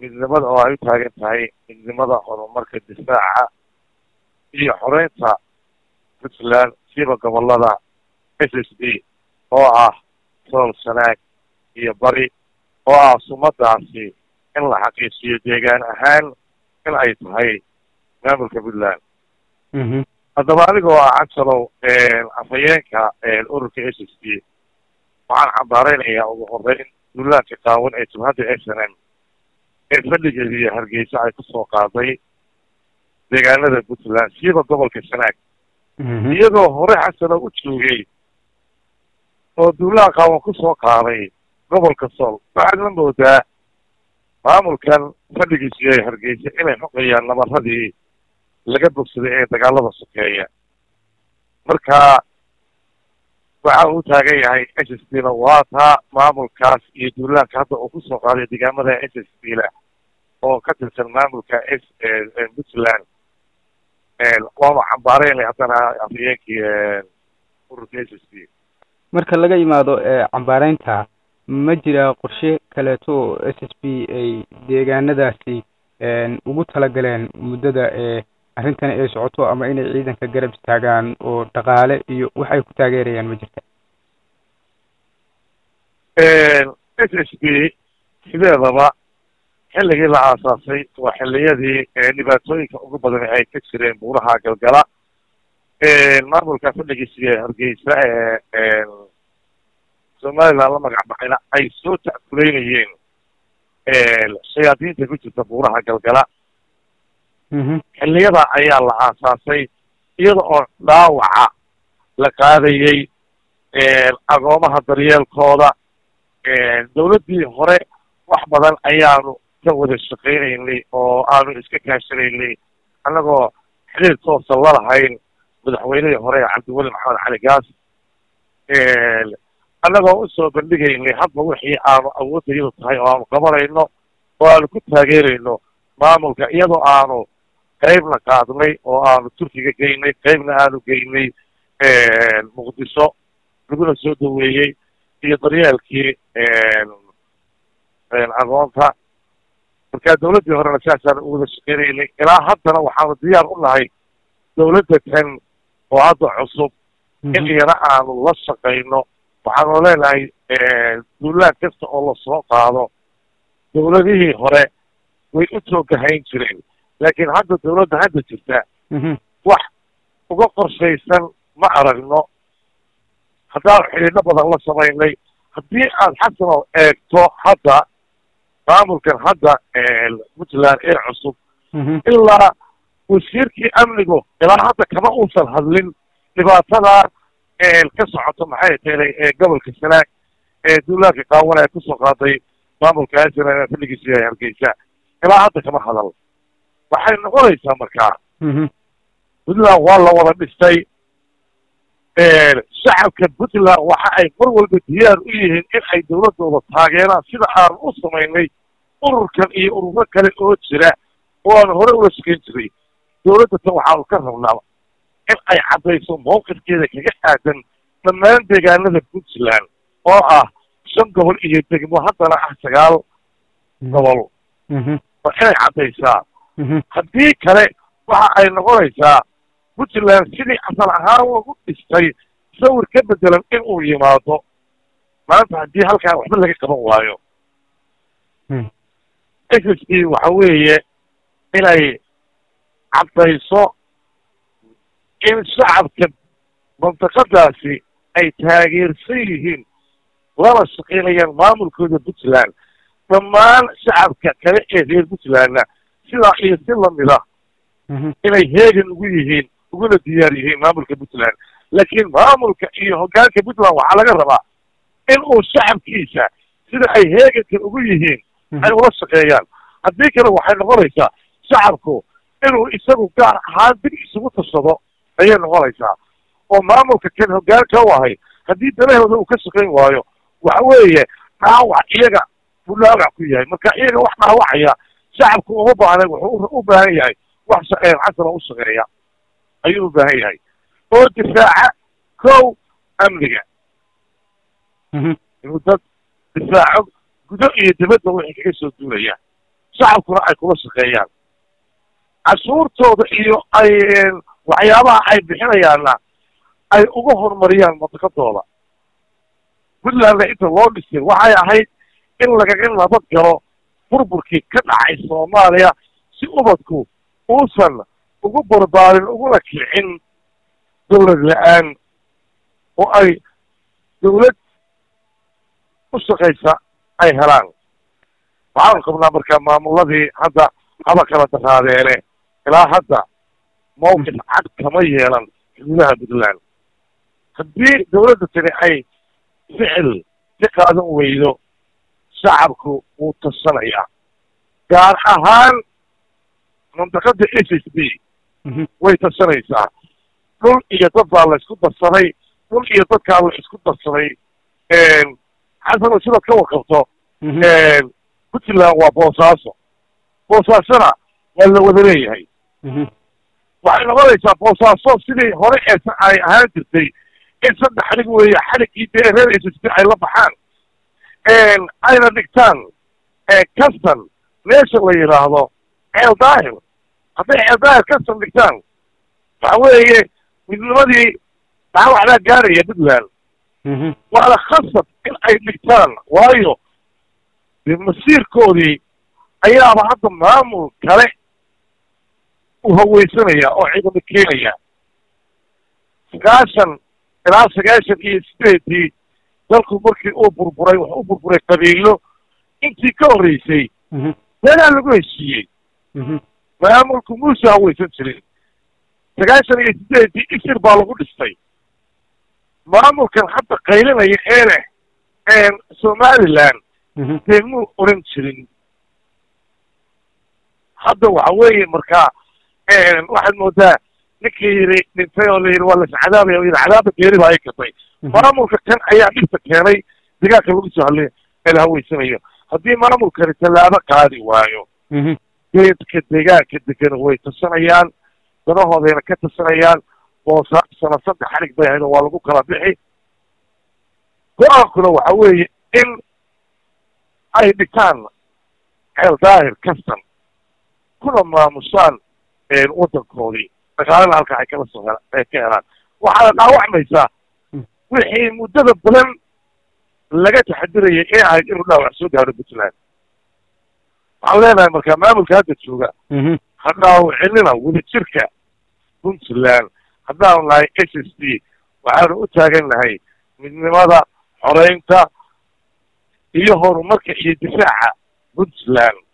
midnimada oo ay u taagan tahay midnimada horumarka difaaca iyo xoreynta puntland siiba gobolada s s d oo ah sool sanaag iyo bari oo ah sumadaasi in la xaqiijiyo deegaan ahaan in ay tahay maamulka puntland haddaba anigoo ah cansalow afhayeenka ururka s s d waxaan cambaareynayaa ugu horeyn duulaanka qaawan ee jabhadda s n m ee fadhigeeda iyo hargeysa ay kusoo qaaday deegaanada puntland siiba gobolka sanaag iyagoo hore xasano u joogay oo duulaan qaawan kusoo qaaday gobolka sool waxaad la moodaa maamulkan fadhigiisu yahay hargeysa inay xoqayaan nabaradii laga bogsaday ee dagaalada sokeeya marka waxa uu taagan yahay s s d na waa taa maamulkaas iyo duulaanka hadda uu kusoo qaaday deegaamada s s d la oo ka tirsan maamulka s puntland waaba cambaareynay haddana afhayeenkii ururka s s d marka laga yimaado cambaareynta ma jira qorshe kaleeto oo s s b ay deegaanadaasi ugu talagaleen muddada ee arrintani ay socoto ama inay ciidanka garab istaagaan oo dhaqaale iyo wax ay ku taageerayaan ma jirta s s b sideedaba xilligii la aasaasay waa xilliyadii dhibaatooyinka ugu badan ay ka jireen buuraha galgala maamulka fadhigiisa hargeysa ee somaliland la magac baxayna ay soo tackuleynayeen shayaadiinta ku jirta buuraha galgala xilliyada ayaa la aasaasay iyada oo dhaawaca la qaadayey agoomaha daryeelkooda dawladdii hore wax badan ayaanu ka wada shaqeynaynay oo aanu iska kaashanaynay annagoo xiriir toosa lalahayn madaxweynihii hore cabdiweli maxamed cali gaas annagoo usoo bandhigaynay hadba wixii aanu awoodayadu tahay oo aanu qabanayno oo aanu ku taageerayno maamulka iyadoo aanu qeybna qaadnay oo aanu turkiga geynay qeybna aanu geynay muqdisho laguna soo daweeyey iyo daryeelkii agoonta marka dawladdii horena sidaasaan u wada shaqeynaynay ilaa haddana waxaanu diyaar u nahay dawladda kan oo hadda cusub in iyana aanu la shaqayno waxaanu leenahay duulaan kasta oo lasoo qaado dawladihii hore way u toogahayn jireen laakiin hadda dawladda hadda jirta wax uga qorshaysan ma aragno haddaanu xidhiidho badan la samaynay haddii aad xasano eegto hadda maamulkan hadda puntland ee cusub ilaa wasiirkii amnigu ilaa hadda kama uusan hadlin dhibaatada ka socoto maxay teelay ee gobolka sanaag ee duulaanka qaawan ee kusoo qaaday maamulka asn fadhigiisu yahay hargeysa ilaa hadda kama hadal waxay noqonaysaa markaa puntland waa la wada dhistay shacabka puntland waxa ay mar walba diyaar u yihiin in ay dawladooda taageeraan sida aanu u samaynay ururkan iyo ururo kale oo jira oo aanu hore ula shaqeyn jiray dawladda tan waxaanu ka rabnaa in ay caddayso mawqifkeeda kaga aadan dhammaan deegaanada puntland oo ah shan gobol iyo degmo haddana ah sagaal gobol waa inay caddaysaa haddii kale waxa ay noqonaysaa puntland sidii asal ahaan lagu dhistay sawir ka bedelan in uu yimaado maanta haddii halkaa waxba laga qaban waayo s s b waxa weeye inay caddayso in shacabka mantiqadaasi ay taageersan yihiin lana shaqeynayaan maamulkooda puntland dhammaan shacabka kale ee reer puntlandna sidaa iyo si lamida inay heegan ugu yihiin uguna diyaar yihiin maamulka puntland laakiin maamulka iyo hoggaanka puntland waxaa laga rabaa in uu shacabkiisa sida ay heeganka ugu yihiin ay ula shaqeeyaan haddii kale waxay noqonaysaa shacabku inuu isagu gaar ahaan dib isugu tashado ayay noqonaysaa oo maamulka kan hoggaanka u ahay haddii dalahooda uu ka shaqayn waayo waxa weeye dhaawac iyaga buu dhaawac ku yahay marka iyaga wax dhaawacaya shacabku uma baahna wuxuu u baahan yahay wax shaqeyn xasana u shaqeeya ayuu u baahan yahay oo difaaca kow amniga inuu dad difaaco gudo iyo dibadda wixii kaga soo duulaya shacabkuna ay kula shaqeeyaan cashuurtooda iyo ay waxyaabaha ay bixinayaanna ay uga horumariyaan madaqadooda puntlandna inta loo dhisay waxay ahayd in lagaga nabad galo burburkii ka dhacay soomaaliya si ubadku uusan ugu barbaarin uguna kicin dawlad la-aan oo ay dawlad u shaqaysa ay helaan waxaan qabnaa marka maamuladii hadda haba kala daraadeene ilaa hadda mawqif cad kama yeelan xuduudaha puntland haddii dawladda tani ay ficil ka qaadan weydo shacabku wuu tasanayaa gaar ahaan mandaqada s s b way tasanaysaa dhul iyo dad baa la isku darsaday dhul iyo dadkaa la isku darsaday xasano sidaad ka warqabto puntland waa boosaaso boosaasona waa la wada leeyahay waxay noqonaysaa boosaaso sidii hore ee ay ahaan jirtay in saddex xalig weeye xaligii dee reer s s b ay la baxaan ayna dhigtaan custon meesha la yidhaahdo ceel daahir hadday ceel daahir custon dhigtaan waxa weeye midnimadii dhaawacdaa gaaraya puntland waana khasab in ay dhigtaan waayo de masiirkoodii ayaaba hadda maamul kale u haweysanaya oo ciidamo keenaya sagaashan ilaa sagaashan iyo sideedii dalku markii uu burburay wax u burburay qabiilo intii ka horreysay meelaa lagu heshiiyey maamulku muuse haweysan jirin sagaashan iyo sideedii isir baa lagu dhistay maamulkan hadda qaylinaya ee leh somaliland dee muu oran jirin hadda waxa weeye marka waxaad moodaa ninkii yidhi dhintay oo la yidhi waa lascadaabaya o yidhi cadaaba geeri baa ay katay maamulka kan ayaa dhibta keenay degaanka lagu soo hadlay ee la haweysanayo haddii maamulkani tallaabo qaadi waayo geedka degaanka degan way tasanayaan danahoodayna ka tasanayaan boosaasana saddex xalig bay ahayd oo waa lagu kala bixi go-aankuna waxa weeye in ay dhigtaan ceel daahir kastan kuna maamushaan waddankoodii dhaqaalana halka ay kala soo ay ka helaan waxaana dhaawacmaysaa wixii muddada badan laga taxadirayay ee ahayd inuu dhaawac soo gaaro puntland waxaan leenahay marka maamulka hadda jooga ha dhaawacinina wadajirka puntland haddaanu nahay s s b waxaanu u taagan nahay midnimada xoreynta iyo horumarka iyo difaaca puntland